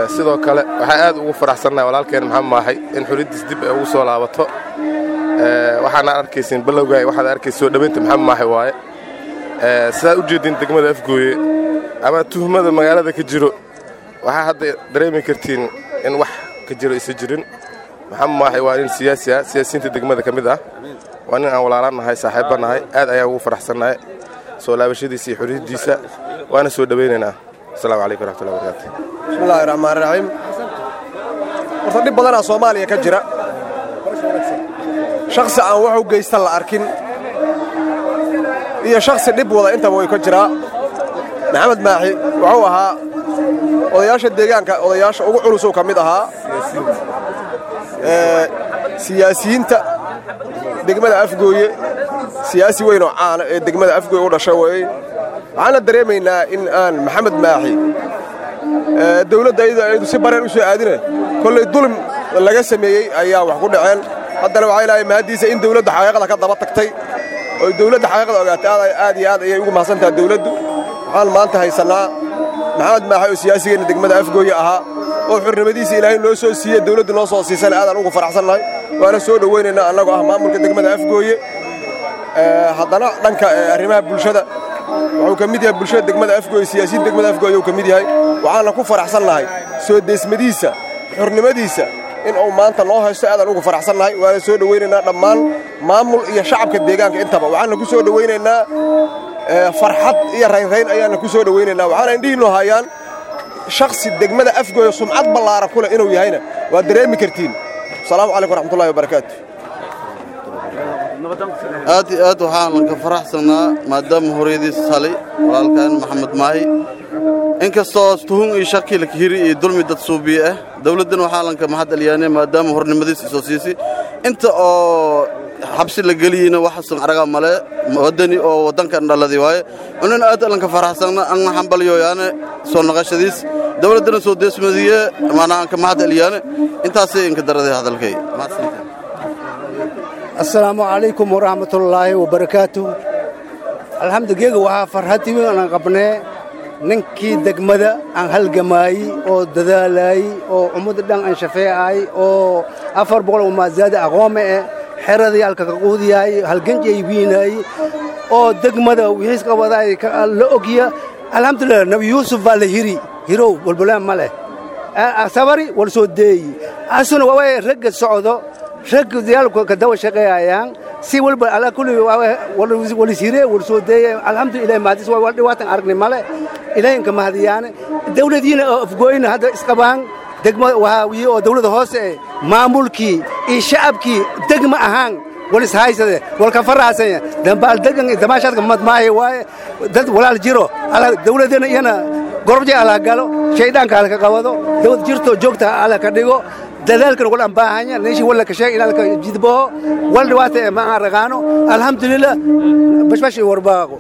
sidoo kale waxaa aad ugu faraxsannahay walaalkeen maxamed maaxay in xuliddiis dib ay ugu soo laabato waxaana arkaysiin balowga waxaad arkaysa soo dhowaynta maxamed maaxay waaye sidaad u jeedin degmada afgooye ama tuhmada magaalada ka jiro waxaa hadda dareemi kartiin in wax ka jiro isa jirin maxamed maaxay waa nin siyaasi ah siyaasiyiinta degmada ka mid ah waa nin aan walaalaan nahay saaxiibba nahay aad ayaan ugu faraxsannahay soo laabashadiisa iyo xuriyaddiisa waana soo dhowaynaynaa asalaamu calaykum waraxmatullahi wabarakaatu bismillahi raxmaan raxiim horta dhib badanaa soomaaliya ka jira shakhsi aan wax u geysta la arkin iyo shakhsi dhib wada intaba way ka jiraa maxamed maaxi wuxuu ahaa odayaasha deegaanka odayaasha ugu culusuu ka mid ahaa siyaasiyiinta degmada afgooye siyaasi weyn oo caana ee degmada afgooye u dhashay weeye waxaana dareemaynaa in aan maxamed maaxi dawladda ayadu ayadu si bareen u soo aadina kollay dulm laga sameeyey ayaa wax ku dhaceen haddana waxaa ilaahay mahaddiisa in dawladda xaqiiqada ka daba tagtay oo dawladda xaqiiqada ogaatay aad iyo aad ayay ugu mahadsantaha dawladdu waxaan maanta haysannaa maxamed maaxi oo siyaasigeenna degmada afgooye ahaa oo xurnimadiisa ilaahay noo soo siiye dawladdu noo soo siisana aadaan ugu faraxsannahay waana soo dhowaynaynaa annagoo ah maamulka degmada afgooye haddana dhanka arrimaha bulshada wuxuu ka mid yahay bulshada degmada afgooye siyaasiyiin degmada afgooye uu ka mid yahay waxaana ku faraxsannahay soo deesmadiisa xurnimadiisa in uu maanta noo haysto aadaan ugu faraxsannahay waana soo dhowaynaynaa dhammaan maamul iyo shacabka deegaanka intaba waxaana ku soo dhowaynaynaa farxad iyo raynrayn ayaana ku soo dhowaynaynaa waxaana indhihiinnu hayaan shakhsi degmada afgooye sumcad ballaaran ku leh inuu yahayna waad dareemi kartiin asalaamu calaykum waraxmatullahi wabarakaatu aad iyo aad waxaan ka faraxsannaa maadaama horyadiisa salay walaalkaan maxamed maahi inkastoo tuhun iyo shaki la hiri iyo dulmi dad suubiye ah dawladdana waxaa lanka mahad aliyaane maadaama hornimadiisa soo siisay inta oo xabsi la geliyeyna waxasan aragaa male waddani oo waddankan dhaladi waaye unan aad lanka faraxsanna an xambalyoyaane soo naqashadiis dawladdana soo deesmadiye maanaa anka mahad aliyaane intaasay inka daraday hadalkay assalaamu calaykum waraxmatullaahi wabarakaatu alxamdugeega waxaa farxadii weyn aan qabnee ninkii degmada aan halgamaayey oo dadaalaayey oo ummadda dhan aan shafeecaay oo afar boqol oo maasaada aqoome eh xeradii halka ka quudiyaay halganjay wiinaayey oo degmada wixiis qabadaay la ogya alxamdulilah nabi yuusuf baa la hiri hirow walbalaan ma leh sabari wal soo deeyi asuna waa ragga socdo ragga diyaalku ka dawa shaqeeyayaan si walba ala kulli walisire wal soo deeye alxamdulilah mahadis waa dhibaatan aragnay male ilaahayinka mahadiyaane dawladiina oo afgooyna hadda isqabaan degma wahaawiye oo dawladda hoose eh maamulkii iyo shacabkii degma ahaan walis haysade walka faraasanya dambaal degan damaashaadka madmaahe waaye dad walaal jiro ala dawladana iyana gorobje ala galo shayddaanka halka qabado dawlad jirto joogta ala ka dhigo dadaalkan wal ambaahanya neeshi wala ka sheeg inalka jidbaho wal dhibaata ee ma aan raqaano alxamdulilah bashbash iyo warbaaqo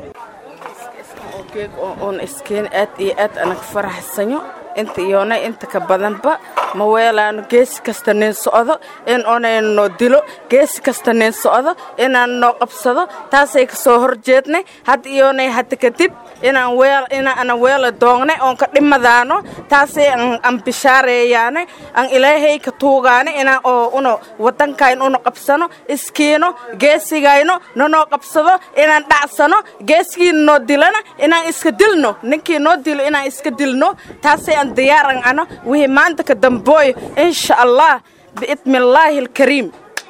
oon iskeen aad iyo aad anag faraxsanyo inta iyoona inta ka badanba ma weelaano geesi kasta nin socdo in onayna noo dilo geesi kasta nin socdo inaan noo qabsado taasay ka soo hor jeednay hadda iyoonay hadda kadib inaan weel inaana weela doongnay oon ka dhimadaano taasay aan bishaareeyaane aan ilaahay ka tuugaane inaan oo uno waddankayn uno qabsano iskiino geesigayno nanoo qabsado inaan dhacsano geesigiina noo dilana inaan iska dilno ninkii noo dilo inaan iska dilno taasay aan diyaaran ano wixii maanta ka dambooyo insha allah biidmi illaahi alkariim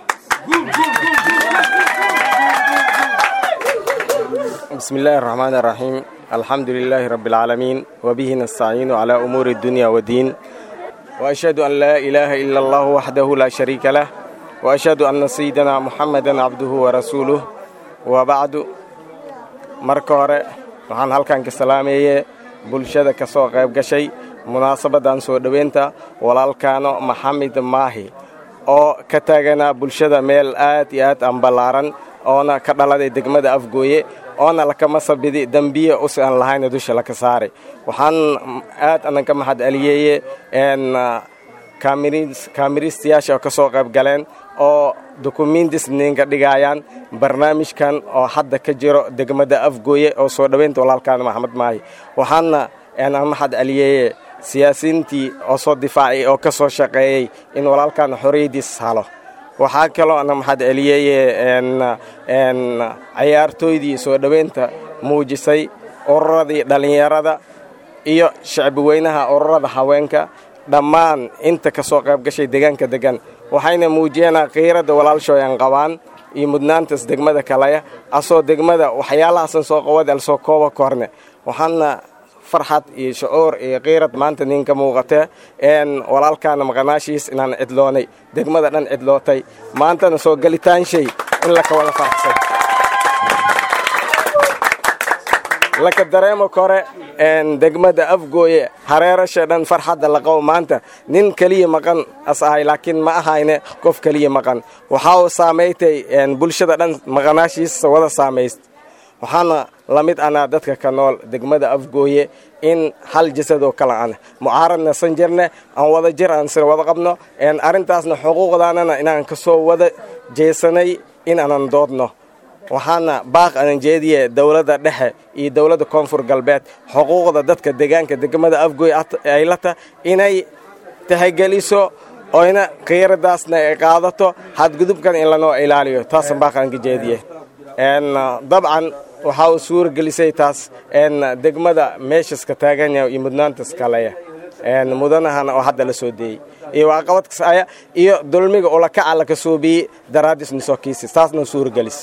بسم الله الرحمن الرحيم الحمد لله رب العالمين وبه نستعين على أمور الدنيا والدين وأشهد أن لا إله إلا الله وحده لا شريك له وأشهد أن سيدنا محمدا عبده ورسوله وبعد marka hore waxaan halkan ka salaameeye bulshada ka soo qayb gashay munaasabadan soo dhoweynta walaalkaano maxamed maahi oo ka taaganaa bulshada meel aad iyo aad aan ballaaran oona ka dhaladay degmada afgooye oona lakama sabidi dembiye us aan lahayna dusha laka saaray waxaan aad anan ka mahad aliyeeye kaamiriistayaasha oo ka soo qayb galeen oo dukumiintis ninka dhigayaan barnaamijkan oo hadda ka jiro degmada afgooye oo soo dhoweynta walaalkaan maxamed maahi waxaana aan mahad aliyeeye siyaasiyiintii oo soo difaacay oo ka soo shaqeeyey in walaalkan xorriyaddiis halo waxaa kaloo ana maxad celiyeye cayaartooydii soo dhoweynta muujisay ururadii dhallinyarada iyo shacbi weynaha ururada haweenka dhammaan inta ka soo qayb gashay deegaanka degan waxayna muujiyeenaa qiiradda walaalshooyan qabaan iyo mudnaantaas degmada kalaya asoo degmada waxyaalahaasan soo qawad al soo kooba korne waxaana farxad iyo shucuur iyo qiirad maanta ninka muuqatee een walaalkaana maqanaashiis inaan cidloonay degmada dhan cidlootay maantana soo gelitaanshay in laka wada faraxsan laka dareemo kore een degmada afgooye hareerasha dhan farxadda laqabo maanta nin keliya maqan as ahay laakiin ma ahayne qof keliya maqan waxaa uu saamaytay een bulshada dhan maqanaashiisa wada saamayst waxaana la mid anaa dadka ka nool degmada afgooye in hal jasadoo kale an mucaaradna san jirne aan wada jir aan sir wada qabno een arrintaasna xuquuqdaanana inaan ka soo wada jeesanay in aanan doodno waxaana baaq anan jeediye dowladda dhexe iyo dowladda koonfur galbeed xuquuqda dadka deegaanka degmada afgooy ay la ta inay tahageliso oyna qiiradaasna ay qaadato hadgudubkan in lanoo ilaaliyo taasan baaq aan ka jeediye n dabcan waxaa uu suura gelisay taas n degmada meeshaska taaganya iyo mudnaantas kaleya n mudanahana oo hadda la soo deeyey iyo waaqabadkas aya iyo dulmiga ulakaca laka soobiyey daraaddiis nisoo kiisis taasna suura gelis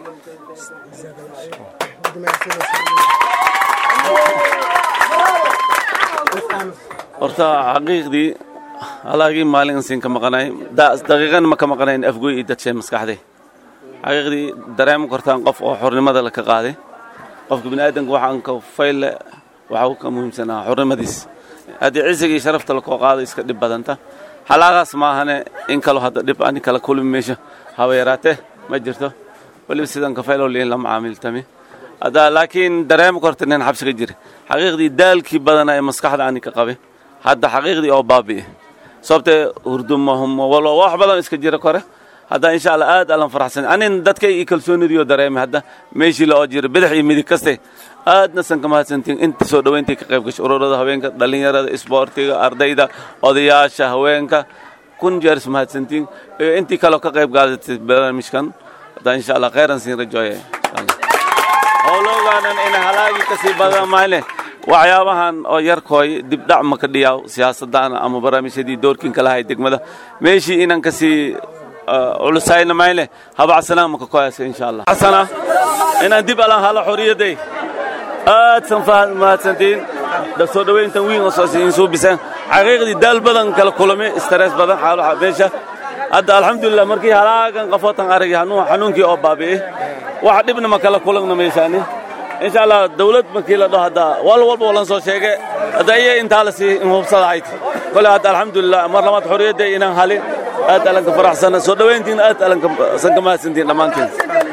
horta xaqiiqdii halaagii maalin siin ka maqanay daqiiqan ma ka maqanayn afgoy iyo dadshay maskaxday xaqiiqdii dareemi kartaan qof oo xornimada la ka qaaday qofka biniaadanka waxaan ka fayle waxaa ka muhiimsanaa xornimadiis haddii cisigii sharafta lakoo qaado iska dhib badanta xalaaqaas maahane in kaloo hadda dhib ani kala kulmi meesha haba yaraatee ma jirto weliba sidan ka fayloo liin lama caamiltami hadda laakiin dareemi karta nin xabsiga jira xaqiiqdii daalkii badana ee maskaxda ani ka qabe hadda xaqiiqdii oo baabi'e sababtee hurdumahuma walba wax badan iska jira kore hadda insha allah aad alan faraxsan anin dadkay ii kalsoonidiyo dareeme hadda meeshii la oo jira bidix iyo midig kaste aadna san ka mahadsantiin inta soo dhoweyntii ka qayb gashay ururada haweenka dhallinyarada isboortiga ardayda odayaasha haweenka kun jeer is mahadsantiin iyo intii kaloo ka qayb qaadatay barnaamijkan hadda insha allah khayran siin rajooye howlogaanan ina halaagii kasii badan mayle waxyaabahan oo yarkooy dibdhac ma ka dhiyaaw siyaasadaan ama barnaamijyadii doorkinka lahay degmada meeshii inan kasii culusayna mayle habacsanaan maka koyasa insha allah xasana inaan dib alan hala xorriyaday aad san mahadsantiin soo dhoweyntan wiin oo soosiin suubisaan xaqiiqdii daal badan kala kulame stress badan xaalo meesha hadda alxamdulilah markii halaagan qafootan aragay xanuunkii oo baabi'e waxa dhibna ma kala kulagna meeshaani insha allah dawlad markii la dhaho hadda wal walba walan soo sheege hadda iya intaa la sii hubsadahayd kole hadda alxamdulilah mar labaad xorriyadda inaan halin aad alanka faraxsana soo dhoweyntiin aad alanka san ka mahadsantiin dhammaantiin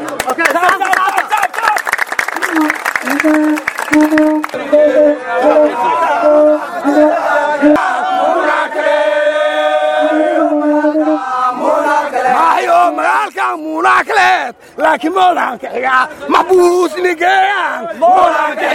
munakleed laakiin moolahan ka xigaa maxbuus nigeeyaan moolahan ka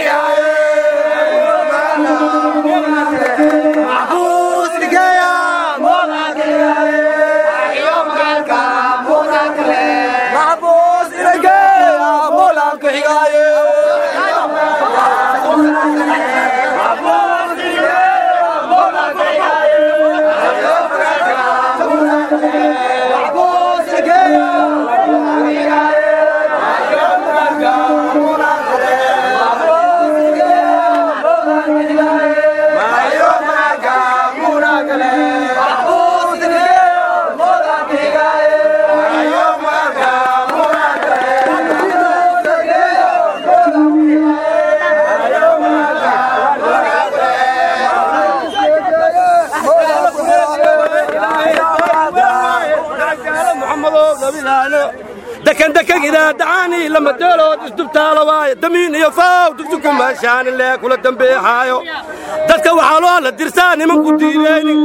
dakandakangidaadacaani lama deelood isdubtaalo waaye damiin iyo faaw dugsuku maashaani lee kula dambeexaayo dadka waxaa loo la dirsaa nimanku diideyni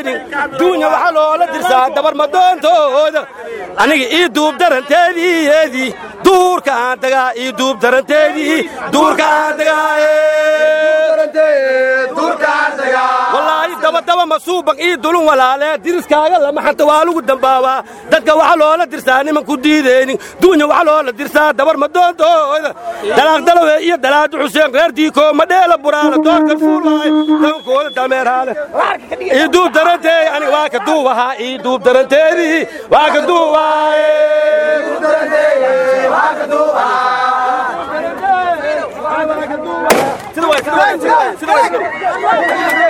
diideynin duunya waxaa loola dirsaa dabar madoontooda aniga ii duub daranteediiyedii duurka aan tagaa ii duub daranteedii duurka aan tagaawallaahi dabadaba masuuban ii dulun walaalee diriskaaga lama xanta waa lagu dambaabaa dadka waxaa loola dirsaa niman ku diideynin duunya waxaa loola dirsaa dabar madoontooda dalaaqdalawe iyo dalaadu xuseen reer diikoo madheela buraala doorkan fuulaay dankooda dameeraale ii duub daranteedi aniga waa ka duubahaa ii duub daranteedii waa ka duubaaye sida way sida way sida way